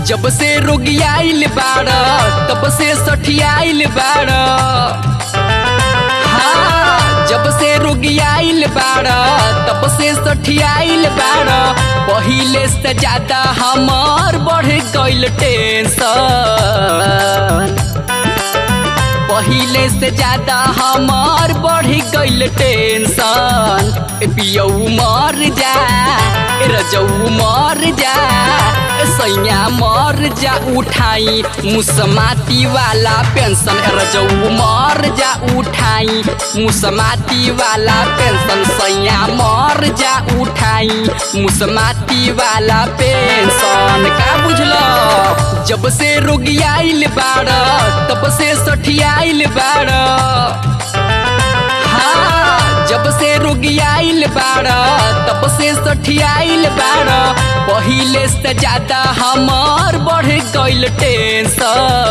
जब से रोगियाइल बाड़ तब से सठियाइल बाड़ हाँ जब से रोगियाइल बाड़ तब से सठियाइल बाड़ पहिले से ज्यादा हमार बढ़ गइल टेंशन पहिले से ज्यादा हमार बढ़ गइल टेंशन ए पियऊ मर जा ए रजऊ मर जा ए सैया मर जा उठाई मुसमाती वाला पेंशन ए रजऊ मर जा उठाई मुसमाती वाला पेंशन सैया मर जा उठाई मुसमाती वाला पेंशन का बुझल जब से रोगियाइल बाड़ तब से सठियाइल बाड़ हाँ जब से रोगियाइल बाड़ तब से सठियाइल बाड़ पहिले से ज्यादा हमार बढ़ गइल टेंशन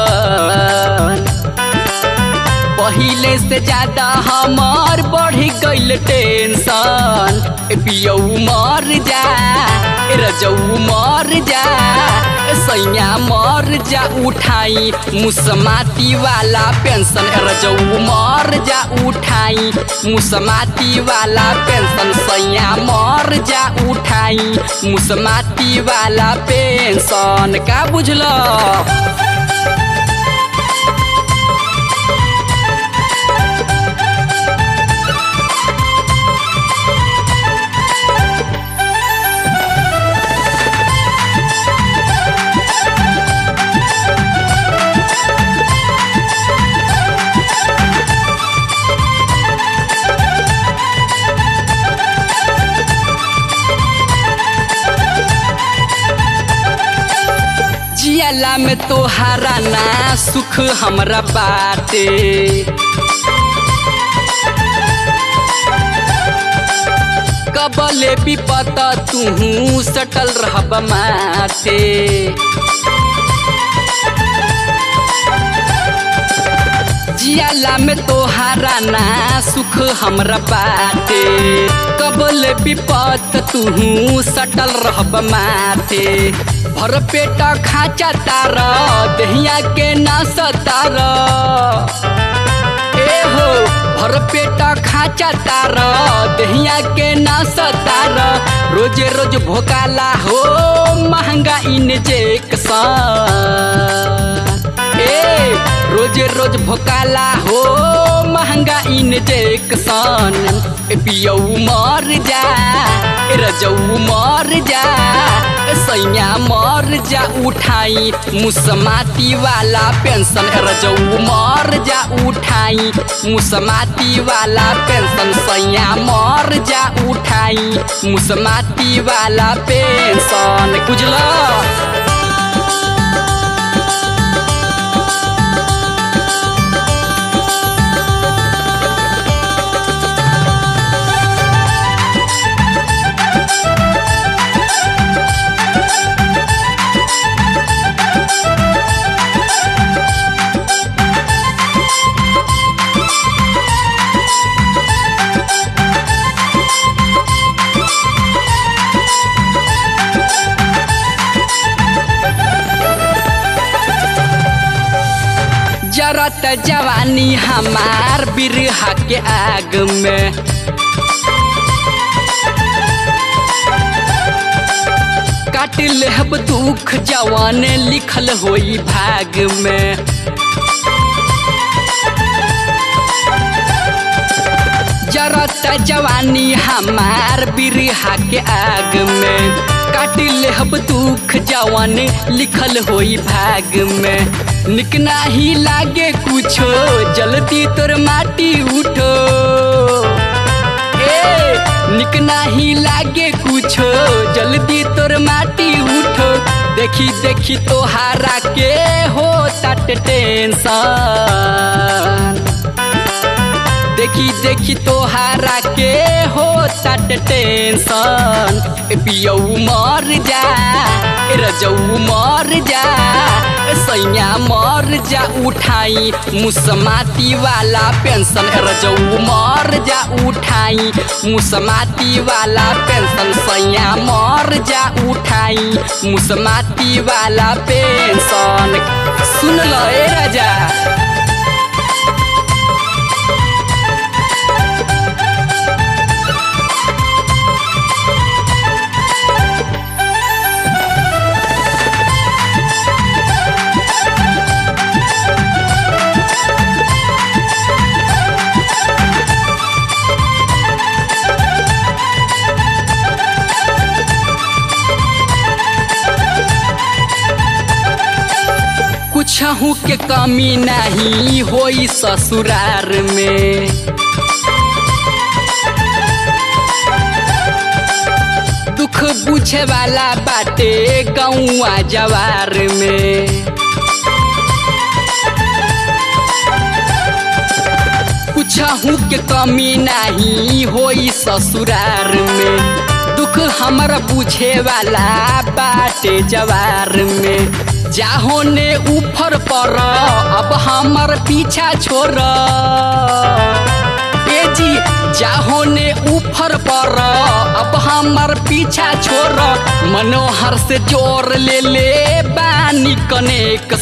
पहिले से ज्यादा हमार बढ़ गइल टेंशन ए पियऊ मर जा ए रजऊ मर जा ए सैया मर जा उठाई मुसमाती वाला पेंशन ए रजऊ मर जा उठाई मुसमाती वाला पेंशन सैया मर जा उठाई मुसमाती वाला पेंशन का बुझल जियाला में तोहारा ना सुख हमरा बाटे कबले विपत तू सटल रहब माटे जियाला में तोहारा ना सुख हमरा बाटे कबल विपत तू सटल रहब माटे भर पेट खाचा तार दहिया के ना सतार ए हो भर पेट खाचा तार दहिया के ना सतार रोजे रोज भोकाला हो महंगा इंजेक्शन ए रोजे रोज भोकाला हो महंगा इंजेक्शन ए पियऊ मर जा ए रजऊ मर जा ए सैया मर जा उठाई मुसमाती वाला पेंशन ए रजऊ मर जा उठाई मुसमाती वाला पेंशन सैया मर जा उठाई मुसमाती वाला पेंशन बुझल जरत जवानी हमार बिरहा के आग में काट लेहब दुख जवान लिखल होई भाग में जरत जवानी हमार बिरहा के आग में काट लेहब दुख जवान लिखल होई भाग में निक नाही लागे कुछो जल्दी तोर माटी उठो ए निक नाही लागे कुछो जल्दी तोर माटी उठो देखी देखी तोहारा के हो तट टेंशन देखी देखी तोहारा के हो तट टेंशन ए पियऊ मर जा ए रजऊ मर जा सैया मर जा उठाई मुसमाती वाला पेंशन रजऊ मर जा उठाई मुसमाती वाला पेंशन सैया मर जा उठाई मुसमाती वाला पेंशन सुन लो ए राजा कुछहू के कमी नहीं होई ससुरार में दुख बुझे वाला बाटे गौआ जवार में कुछहू के कमी नहीं होई ससुरार में दुख हमर बुझे वाला बाटे जवार में जाहो ने ऊपर पर अब हमर पीछा छोड़ ए जी जाहो ने ऊपर पर अब हमर पीछा छोड़ मनोहर से जोर ले ले बानी कनेक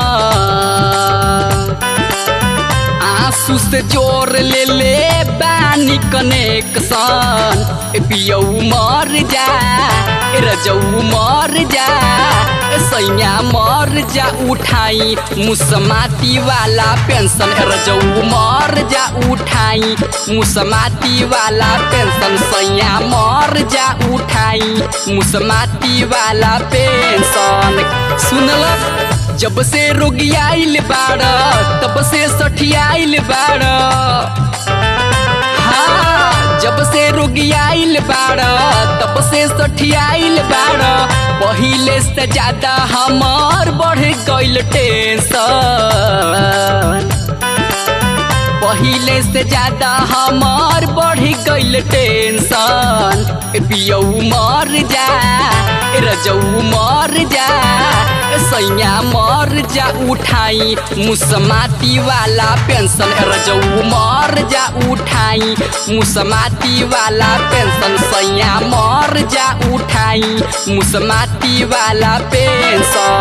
आंसू से जोर ले ले बानी कनेक्शन पियऊ मर जा रजऊ मर जा सैया मर जा उठाई मुसमाती वाला पेंशन रजऊ मर जा उठाई मुसमाती वाला पेंशन सैया मर जा उठाई मुसमाती वाला पेंशन सुनल जब से रोगियाइल बाड़ तब से सठियाइल बाड़ हाँ जब से रोगियाइल बाड़ तब से सठियाइल बाड़ पहिले से ज्यादा हमार बढ़ गइल टेंशन पहिले से ज्यादा हमार बढ़ गइल टेंशन पियऊ मर जा रजऊ मर जा सैया मर जा उठाई मुसमाती वाला पेंशन रजऊ मर जा उठाई मुसमाती वाला पेंशन सैया मर जा उठाई मुसमाती वाला पेंशन